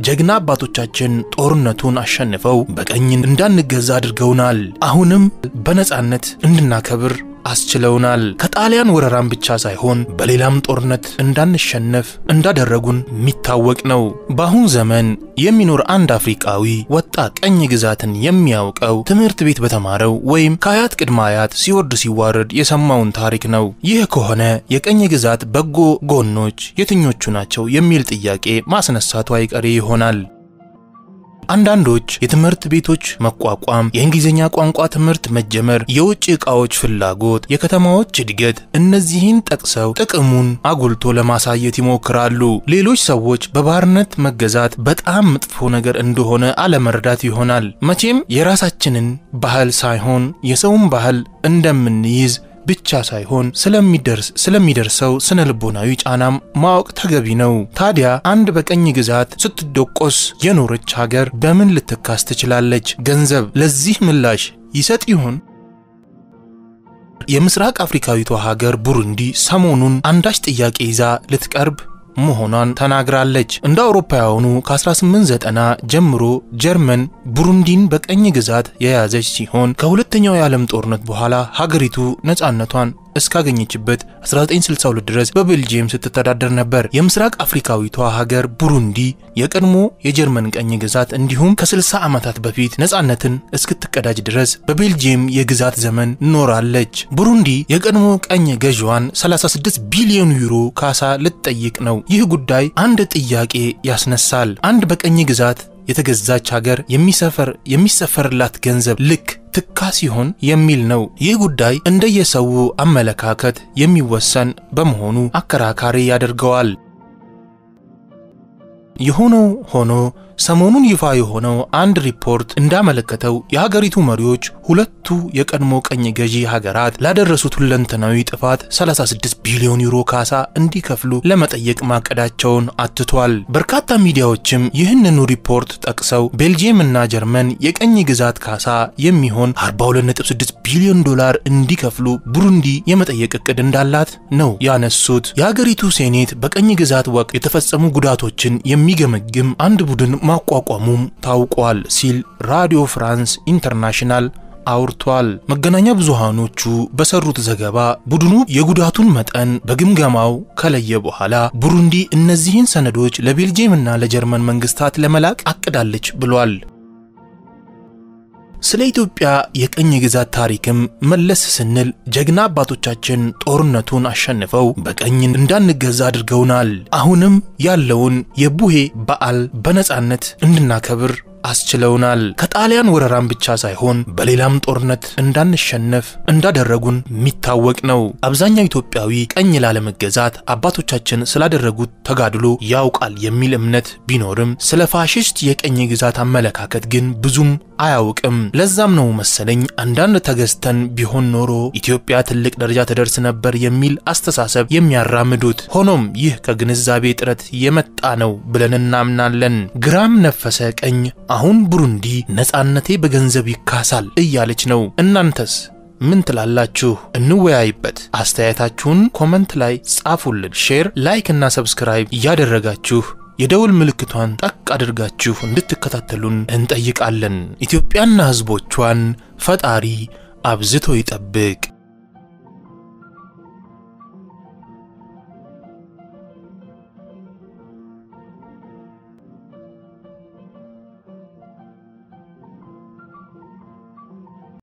ጀግና አባቶቻችን ጦርነቱን አሸንፈው በቀኝ እንዳንገዛ አድርገውናል። አሁንም በነጻነት እንድናከብር አስችለውናል። ከጣሊያን ወረራም ብቻ ሳይሆን በሌላም ጦርነት እንዳንሸነፍ እንዳደረጉን የሚታወቅ ነው። በአሁን ዘመን የሚኖር አንድ አፍሪቃዊ ወጣት ቀኝ ግዛትን የሚያውቀው ትምህርት ቤት በተማረው ወይም ከአያት ቅድመ አያት ሲወርድ ሲዋረድ የሰማውን ታሪክ ነው። ይህ ከሆነ የቀኝ ግዛት በጎ ጎኖች የትኞቹ ናቸው የሚል ጥያቄ ማስነሳቱ አይቀሬ ይሆናል። አንዳንዶች የትምህርት ቤቶች መቋቋም፣ የእንግሊዝኛ ቋንቋ ትምህርት መጀመር፣ የውጭ ዕቃዎች ፍላጎት፣ የከተማዎች እድገት እነዚህን ጠቅሰው ጥቅሙን አጉልቶ ለማሳየት ይሞክራሉ። ሌሎች ሰዎች በባርነት መገዛት በጣም መጥፎ ነገር እንደሆነ አለመረዳት ይሆናል። መቼም የራሳችንን ባህል ሳይሆን የሰውን ባህል እንደምንይዝ ብቻ ሳይሆን ስለሚደርስ ስለሚደርሰው ስነ ልቦናዊ ጫናም ማወቅ ተገቢ ነው። ታዲያ አንድ በቀኝ ግዛት ስትደቆስ የኖረች ሀገር በምን ልትካስ ትችላለች? ገንዘብ ለዚህ ምላሽ ይሰጥ ይሆን? የምስራቅ አፍሪካዊቷ ሀገር ቡሩንዲ ሰሞኑን አንዳች ጥያቄ ይዛ ልትቀርብ መሆኗን ተናግራለች። እንደ አውሮፓውያኑ ከ1890 ጀምሮ ጀርመን ቡሩንዲን በቀኝ ግዛት የያዘች ሲሆን ከሁለተኛው የዓለም ጦርነት በኋላ ሀገሪቱ ነፃነቷን እስካገኘችበት 1962 ድረስ በቤልጂየም ስትተዳደር ነበር። የምስራቅ አፍሪካዊቷ ሀገር ቡሩንዲ የቀድሞ የጀርመን ቀኝ ግዛት እንዲሁም ከ60 ዓመታት በፊት ነፃነትን እስክትቀዳጅ ድረስ በቤልጂየም የግዛት ዘመን ኖራለች። ቡሩንዲ የቀድሞ ቀኝ ገዢዋን 36 ቢሊዮን ዩሮ ካሳ ልትጠይቅ ነው። ይህ ጉዳይ አንድ ጥያቄ ያስነሳል። አንድ በቀኝ ግዛት የተገዛች ሀገር የሚሰፈር የሚሰፈርላት ገንዘብ ልክ ትካ ሲሆን የሚል ነው። ይህ ጉዳይ እንደየሰው አመለካከት የሚወሰን በመሆኑ አከራካሪ ያደርገዋል። የሆነው ሆኖ ሰሞኑን ይፋ የሆነው አንድ ሪፖርት እንዳመለከተው የሀገሪቱ መሪዎች ሁለቱ የቀድሞ ቀኝ ገዢ ሀገራት ላደረሱት ሁለንተናዊ ጥፋት 36 ቢሊዮን ዩሮ ካሳ እንዲከፍሉ ለመጠየቅ ማቀዳቸውን አትቷል። በርካታ ሚዲያዎችም ይህንኑ ሪፖርት ጠቅሰው ቤልጂየም እና ጀርመን የቀኝ ግዛት ካሳ የሚሆን 426 ቢሊዮን ዶላር እንዲከፍሉ ቡሩንዲ የመጠየቅ እቅድ እንዳላት ነው ያነሱት። የሀገሪቱ ሴኔት በቀኝ ግዛት ወቅት የተፈጸሙ ጉዳቶችን የሚገመግም አንድ ቡድን ማቋቋሙም ታውቋል ሲል ራዲዮ ፍራንስ ኢንተርናሽናል አውርቷል። መገናኛ ብዙሃኖቹ በሰሩት ዘገባ ቡድኑ የጉዳቱን መጠን በግምገማው ከለየ በኋላ ቡሩንዲ እነዚህን ሰነዶች ለቤልጅየምና ለጀርመን መንግስታት ለመላክ አቅዳለች ብሏል። ስለ ኢትዮጵያ የቀኝ ግዛት ታሪክም መለስ ስንል ጀግና አባቶቻችን ጦርነቱን አሸንፈው በቀኝ እንዳንገዛ አድርገውናል። አሁንም ያለውን የቡሄ በዓል በነጻነት እንድናከብር አስችለውናል። ከጣሊያን ወረራም ብቻ ሳይሆን በሌላም ጦርነት እንዳንሸነፍ እንዳደረጉን የሚታወቅ ነው። አብዛኛው ኢትዮጵያዊ ቀኝ ላለመገዛት አባቶቻችን ስላደረጉት ተጋድሎ ያውቃል የሚል እምነት ቢኖርም ስለ ፋሽስት የቀኝ ግዛት አመለካከት ግን ብዙም አያውቅም። ለዛም ነው መሰለኝ አንዳንድ ተገዝተን ቢሆን ኖሮ ኢትዮጵያ ትልቅ ደረጃ ትደርስ ነበር የሚል አስተሳሰብ የሚያራምዱት። ሆኖም ይህ ከግንዛቤ እጥረት የመጣ ነው ብለን እናምናለን። ግራም ነፈሰ ቀኝ አሁን ቡሩንዲ ነፃነቴ በገንዘብ ይካሳል እያለች ነው። እናንተስ ምን ትላላችሁ? እንወያይበት። አስተያየታችሁን ኮመንት ላይ ጻፉልን። ሼር፣ ላይክ እና ሰብስክራይብ እያደረጋችሁ የደውል ምልክቷን ጠቅ አድርጋችሁ እንድትከታተሉን እንጠይቃለን። ኢትዮጵያና ሕዝቦቿን ፈጣሪ አብዝቶ ይጠብቅ።